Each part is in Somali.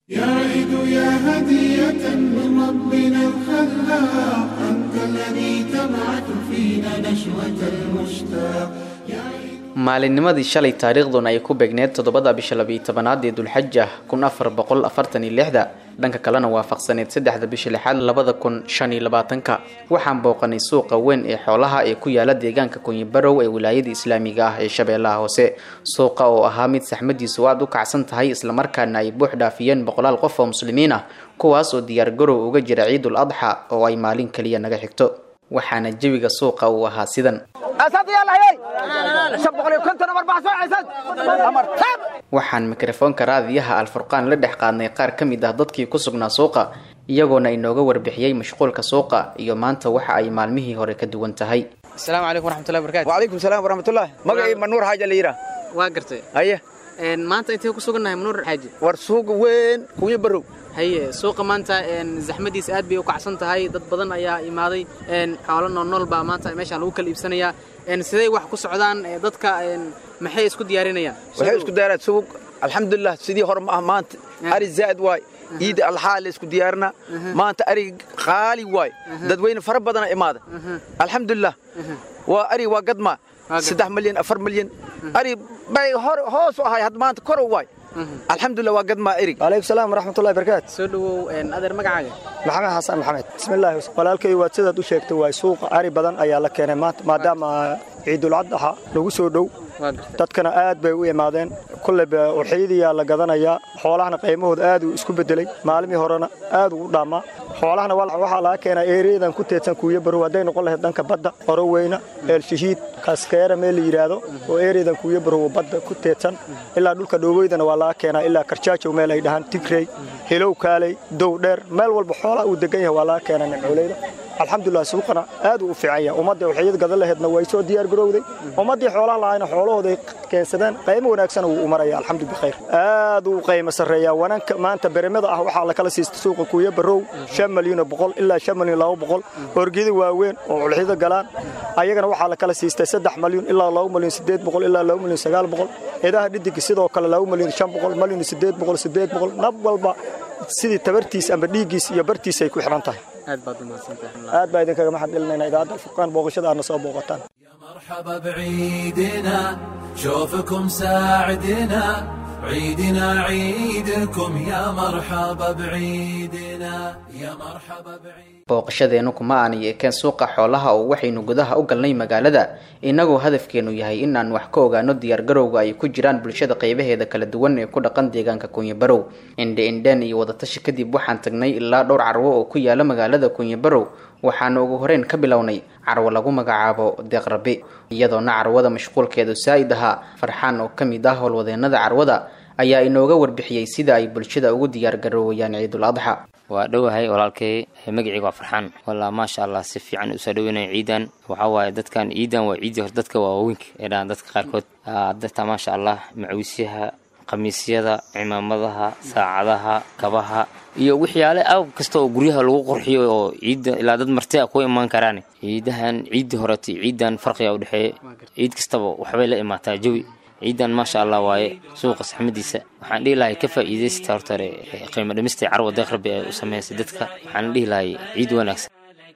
يا عيد يا هدية من ربنا الخلاق أنت الذي تبعث فينا نشوة المشتاق يا عيد maalinnimadii shalay taariikhduna ay ku beegneed toddobada bisha labiiyo tobanaad ee dulxaja kun afar boqol afartan iyo lixda dhanka kalena waafaqsaneed saddexda bisha lixaad labada kun shan iyo labaatanka waxaan booqanay suuqa weyn ee xoolaha ee ku yaala deegaanka kunyibarow ee wilaayada islaamiga ah ee shabeellaha hoose suuqa oo ahaa mid saxmadiisu aad u kacsan tahay islamarkaana ay buux dhaafiyeen boqolaal qof oo muslimiin ah kuwaas oo diyaargarow uga jira ciidul adxa oo ay maalin kaliya naga xigto waxaana jawiga suuqa uu ahaa sidan waxaan mikrofoonka raadiyaha alfurqaan la dhex qaadnay qaar ka mid ah dadkii ku sugnaa suuqa iyagoona inooga warbixiyey mashquulka suuqa iyo maanta waxa ay maalmihii hore ka duwan tahay asalaamu calaykum waraxmatullahi barakaatu وعليكم السلام ورحمة الله مقعي منور حاجة اللي يرى waa gartay هيا maanta intee ku sugannahay manuur xaaji ورسوق وين كوي برو haye suuqa maanta zaxmadiisa aad bay u kacsan tahay dad badan ayaa imaaday xoolo noolnool baa maanta meeshaan lagu kala iibsanayaa siday wax ku socdaan dadka maxay isku diyaarinayaan waxay isku diyaaraa suuq alxamdulilah sidii hore ma ah maanta ari zaa'id waay ciida alxaa la isku diyaarina maanta ari qaali waay dadweyne fara badana imaada alxamdulilah waa ari waa gadma saddex milyan afar milyan ari bay hor hoos u ahay had maanta kor waay alxamdulilah waa gadmaa erig عليكم السلام ورحمة الله وبركاته soo dhawow adeer magacaaga maxamed xasan maxamed bismillaahi walaalkay waad sidaad u sheegtay waa suuqa ari badan ayaa la keenay maanta maadaama ciidul adxa lagu soo dhow waa gartay dadkana aad bay u imaadeen kulleyba uxiyadiyaa la gadanayaa xoolahana qiimahooda aad uu isku bedelay maalimii horena aad uu u dhaamaa xoolahana waxaa laga keenaa ereyadan ku teedsan kuuya barow hadday noqon lahayd dhanka badda qoroweyna eelshahiid kaskeera meel la yidhaahdo oo ereyadan kuuya barow badda ku teedsan ilaa dhulka dhooweydana waa laga keenaa ilaa karjaajow meel ay dhahaan tigrey hilow kaaley dow dheer meel walba xoolaha uu degan yahay waa laga keenaa nimcooleyda alxamdulilah suuqana aad uu u fiican yahay ummadda waxyad gadan laheedna way soo diyaar garowday ummaddii xoolaha lahayna xoolahooday keensadeen qaymo wanaagsan wuu u maraya alxamdu bikhayr aad uu qaymo sarreeyaa wananka maanta beremada ah waxaa lakala siista suuqa kuuya barow shan malyan oo boqol ilaa shan malyan laba boqol orgida waaweyn oo culxida galaan ayagana waxaa lakala siistay saddex malyan ilaa laba malyan sideed boqol ilaa laba malyan sagaal boqol idaha dhidigi sidoo kale laba malyan shan boqol malyan sideed boqol sideed boqol nab walba sidii tabartiis amba dhiiggiis iyo bartiis ay ku xidhan tahay aad baad umahadsantahay aad baa idinkaga mahad celinayna idaacadda alfurqaan booqashada aadna soo booqataan مرحبا بعيدنا شوفكم ساعدنا عيدنا عيدكم يا مرحبا بعيدنا يا مرحبا بعيد booqashadeenu kuma aanay ekeen suuqa xoolaha oo waxaynu gudaha u galnay magaalada innagoo hadafkeenu yahay inaan wax ka ogaano diyaargarowga ay ku jiraan bulshada qaybaheeda kala duwan ee ku dhaqan deegaanka kunyabarow indhe indheen iyo wadatashi kadib waxaan tagnay ilaa dhowr carwo oo ku yaala magaalada kunyabarow waxaana ugu horeyn ka bilownay carwo lagu magacaabo deeqrabi iyadoona carwada mashquulkeedu saa'id ahaa farxaan oo ka mid ah howlwadeennada carwada ayaa inooga warbixiyey sida ay bulshada ugu diyaargaroowayaan ciidul adxa waa dhowahay walaalkay magacayga waa farxaan walaa maasha allah si fiican usoo dhaweynaya ciidan waxaa waaye dadkan ciidan waa ciidii hore dadka waa waaweynka ee dhahan dadka qaarkood dadta maasha allah macawisyaha khamiisyada cimaamadaha saacadaha kabaha iyo waxyaale aw kasta oo guryaha lagu qurxiyo oo ciidda ilaa dad marti a ku imaan karaan ciidahan ciiddii horeta ciidan farqiga u dhexeeya ciid kastaba waxbay la imaataa jawi ciidan maasha allah waaye suuqa saxmadiisa waxaan dhihi lahay ka faa'iidaysta horta hore qiimo dhimista carwa deeq rabbi ee u samaysay dadka waxaan dhihi lahay ciid wanaagsan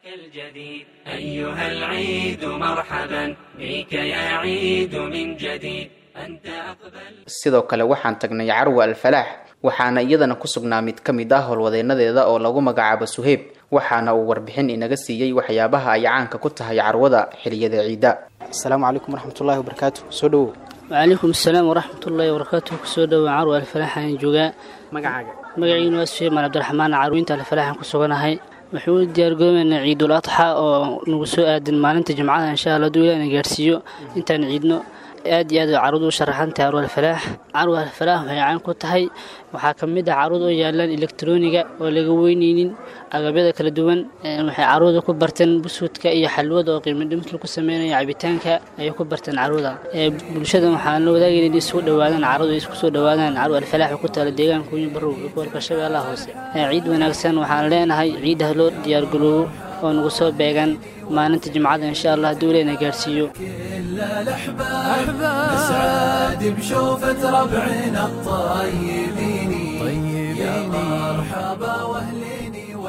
الجديد أيها العيد مرحبا بك يا عيد من جديد أنت أقبل sidoo kale waxaan tagnay carwa alfalaax waxaana iyadana ku sugnaa mid ka mid ah howlwadeennadeeda oo lagu magacaabo suheyb waxaana uu warbixin inaga siiyey waxyaabaha ay caanka ku tahay carwada xiliyada ciida asalaamu calaykum waraxmatullaahi wabarakaatu soo dhowow وعليكم السلام ورحمة الله وبركاته كسو دو عرو الفلاح aan joogaa magacaaga magaciinu waa Sheekh Mal Cabdiraxmaan Carwinta alfalax ku suganahay wuxuu diyaar garoobaynaa ciidul adxa oo nagu soo aadan maalinta jimcada insha Allah duu ilaahay gaarsiiyo intaan ciidno aad iyo aad carruurdu u sharaxan tahay carwo alfalaax carwo alfalaax waxay caan ku tahay waxaa ka mid ah carruur oo yaalaan elektroniga oo laga weyneynin agabyada kala duwan waxay carruurda ku barteen busuudka iyo xalwada oo qiimo dhimis lagu sameynayo cabitaanka ayay ku barteen carruurda bulshada waxaan la wadaagayna inay isugu dhowaadaan carruurda isku soo dhowaadaan carwo alfalaax oo ku taala deegaanka kuyi barow iyo gobolka shabeellaha hoose ciid wanaagsan waxaan leenahay ciidaha loo diyaargaroobo oo nagu soo beegan maalinta jimcada insha allah hadduu ilahna gaarsiiyo كل الأحباب نسعد بشوفة ربعنا الطيبين يا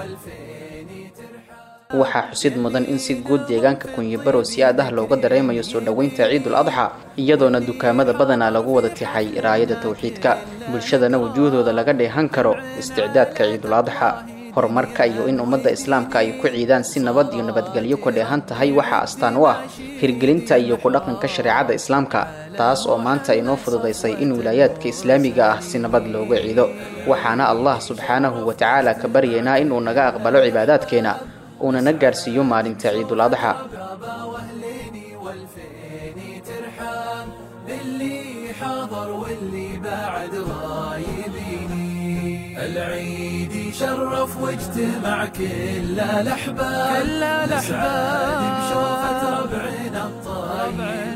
waxaa xusid mudan in si guud deegaanka kunyibarow si aad ah looga dareemayo soo dhoweynta ciidul adxa iyadoona dukaamada badanaa lagu wada tixay raayada tawxiidka bulshadana wujuuhdooda laga dheehan karo isticdaadka ciidul adxa horumarka iyo in ummadda islaamka ay ku ciidaan si nabad iyo nabadgelyo ku dheehan tahay waxaa astaan u ah hirgelinta iyo ku dhaqanka shareecada islaamka taas oo maanta inoo fududaysay in wilaayaadka islaamiga ah si nabad looga ciido waxaana allah subxaanahu wa tacaala ka baryaynaa inuu naga aqbalo cibaadaadkeena uuna na gaarsiiyo maalinta ciidul adxa اللي حاضر واللي بعد غايبيني العيد يشرف واجتمع كل الأحباب كل الأحباب بشوفة ربعنا الطيب